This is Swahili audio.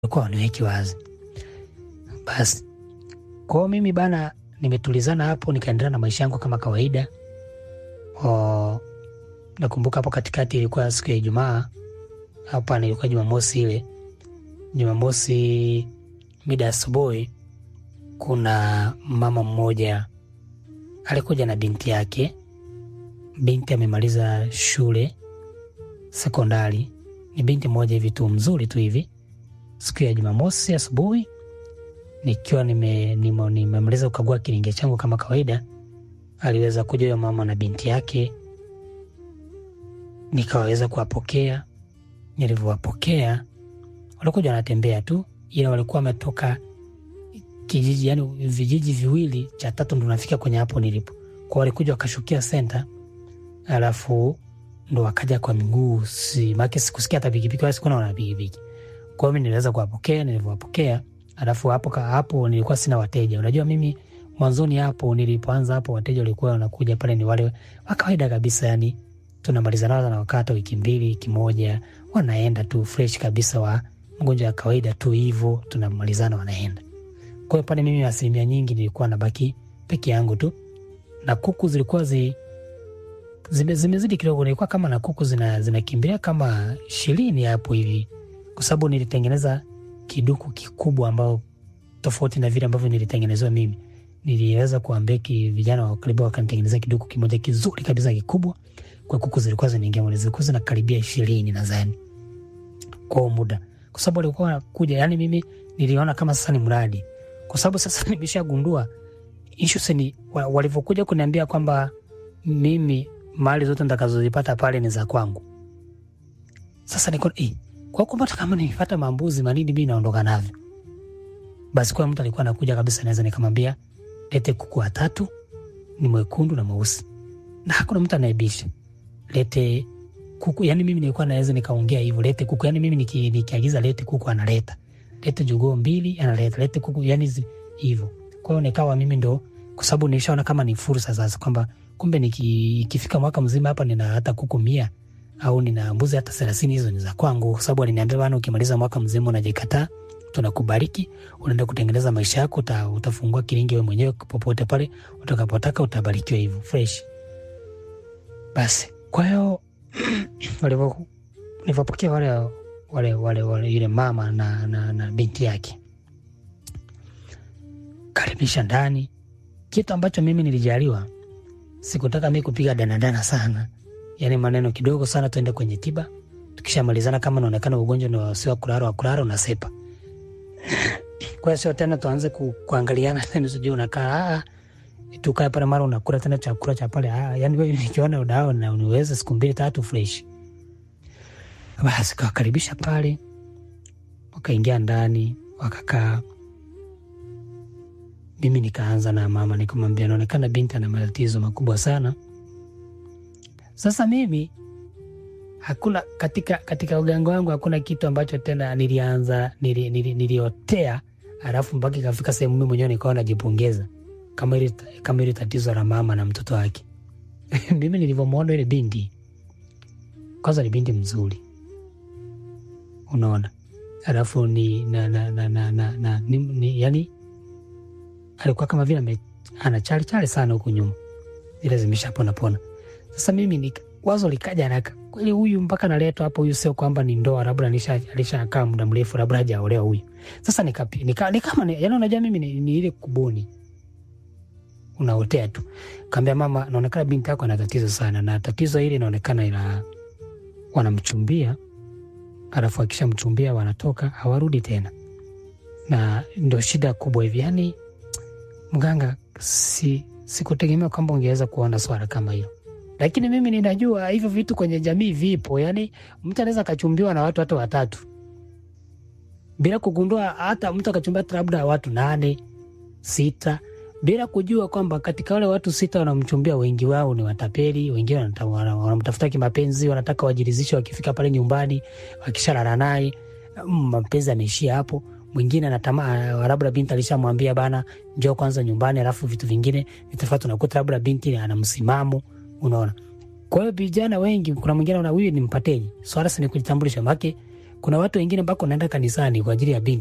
walikuwa waniweki wazi. Basi kwao mimi bana, nimetulizana hapo, nikaendelea na maisha yangu kama kawaida. O, nakumbuka hapo katikati ilikuwa siku ya Ijumaa, hapa nilikuwa Jumamosi ile Jumamosi mida asubuhi, kuna mama mmoja alikuja na binti yake. Binti amemaliza shule sekondari, ni binti mmoja hivi tu mzuri tu hivi. Siku ya Jumamosi asubuhi nikiwa nime- nime- nimemaliza kukagua kilinge changu kama kawaida, aliweza kuja huyo mama na binti yake, nikaweza kuwapokea. Nilivyowapokea walikuja wanatembea tu, ila walikuwa wametoka kijiji, yani vijiji viwili, cha tatu ndo nafika kwenye hapo nilipo. Kwa walikuja wakashukia senta, alafu ndo wakaja kwa miguu, si make sikusikia hata pikipiki wala sikuona wana pikipiki. Kwa hiyo mi niliweza kuwapokea, nilivyowapokea alafu hapo ka- hapo nilikuwa sina wateja. Unajua mimi mwanzoni hapo nilipoanza hapo wateja walikuwa wanakuja pale ni wale wa kawaida kabisa, yani tunamaliza nao na wakata wiki mbili wiki moja, wanaenda tu fresh kabisa, wa mgonjwa wa kawaida tu hivyo, tunamalizana wanaenda. Kwa hiyo pale mimi asilimia nyingi nilikuwa nabaki peke yangu tu, na kuku zilikuwa zi zime, zimezidi kidogo, nilikuwa kama na kuku zina zinakimbilia kama ishirini hapo hivi, kwa sababu nilitengeneza kiduku kikubwa ambao tofauti na vile ambavyo nilitengenezewa mimi. Niliweza kuambia ki vijana wa karibu wakanitengenezea kiduku kimoja kizuri kabisa kikubwa, kwa kuku zilikuwa zinaingia mle, zilikuwa zinakaribia ishirini nadhani kwa huo muda, kwa sababu walikuwa wanakuja. Yani mimi niliona kama sasa ni mradi, kwa sababu sasa nimeshagundua issues ni wa- walivyokuja kuniambia kwamba mimi mali zote nitakazozipata pale ni za kwangu. Sasa niko eh, kwa kumbe hata kama nipata mambuzi manini mimi naondoka navyo. Basi kwa mtu alikuwa anakuja kabisa, naweza nikamwambia lete kuku watatu, ni mwekundu na mweusi, na hakuna mtu anaibisha. Lete kuku, yani mimi nilikuwa naweza nikaongea hivyo, lete kuku, yani mimi niki- nikiagiza lete kuku analeta, lete jogoo mbili analeta, lete kuku, yani zi- hivyo. Kwa hiyo nikawa mimi ndo, kwa sababu nilishaona kama ni fursa sasa, kwamba kumbe niki- ikifika mwaka mzima hapa nina hata kuku mia au nina mbuzi hata thelathini, hizo ni za kwangu, kwa sababu aliniambia bana, ukimaliza mwaka mzima unajikataa, tunakubariki, unaenda kutengeneza maisha yako, uta, utafungua kilingi wewe mwenyewe popote pale utakapotaka, utabarikiwa hivyo fresh. Basi kwa hiyo walivyo- nilivyopokea wale wale wale wale yule mama na, na, na binti yake karibisha ndani, kitu ambacho mimi nilijaliwa, sikutaka mi kupiga danadana sana, yaani maneno kidogo sana, tuende kwenye tiba. Tukishamalizana kama naonekana ugonjwa ni wasiwa kulala wa kulala, unasepa. Kwa hiyo sio tena tuanze ku, kuangaliana tena, sijui unakaa ah, tukae pale mara unakula tena chakula cha pale ah, yani wewe nikiona udao na uniweza siku mbili tatu fresh. Basi kawakaribisha pale, wakaingia ndani wakakaa. Mimi nikaanza na mama, nikamwambia naonekana binti ana matatizo makubwa sana. Sasa mimi hakuna katika katika uganga wangu hakuna kitu ambacho tena nilianza nili, nili, niliotea alafu mpaka ikafika sehemu mimi mwenyewe nikawa najipongeza kama ile kama ile tatizo la mama na mtoto wake. mimi nilivyomwona ile binti, kwanza ni binti mzuri, unaona, alafu ni na, na, na, na, na, na, ni, ni, yani alikuwa kama vile ame- ana chali chali sana huku nyuma, zile zimeshapona pona. Sasa mimi ni wazo likaja haraka, kweli huyu mpaka naletwa hapo, huyu sio kwamba ni ndoa, labda alisha- alishakaa muda mrefu, labda hajaolewa huyu. Sasa nikapi nika, ni kama ni, yani unajua mimi ni, ni ile kubuni unaotea tu. Kaambia mama, naonekana binti yako ana tatizo sana, na tatizo hili inaonekana ila wanamchumbia, alafu akishamchumbia wanatoka hawarudi tena, na ndo shida kubwa hivi. Yani mganga, si sikutegemea kwamba ungeweza kuona swala kama hilo, lakini mimi ninajua hivyo vitu kwenye jamii vipo. Yani mtu anaweza akachumbiwa na watu hata watatu bila kugundua, hata mtu akachumbiwa hata labda watu nane sita bila kujua kwamba katika wale watu sita wanamchumbia wengi wao ni watapeli, wengine wanata- wana- wanamtafuta kimapenzi, wanataka wajirizishe wakifika pale nyumbani, wakishalala naye mm, mapenzi ameishia hapo. Mwingine anatamaa, labda binti alishamwambia bana, njoo kwanza nyumbani, alafu vitu vingine vitafuata. Unakuta labda binti ana msimamo, unaona. Kwa hiyo vijana wengi, kuna mwingine ana huyu ni mpateji, swala si ni kujitambulisha, make kuna watu wengine mpaka unaenda kanisani kwa ajili ya binti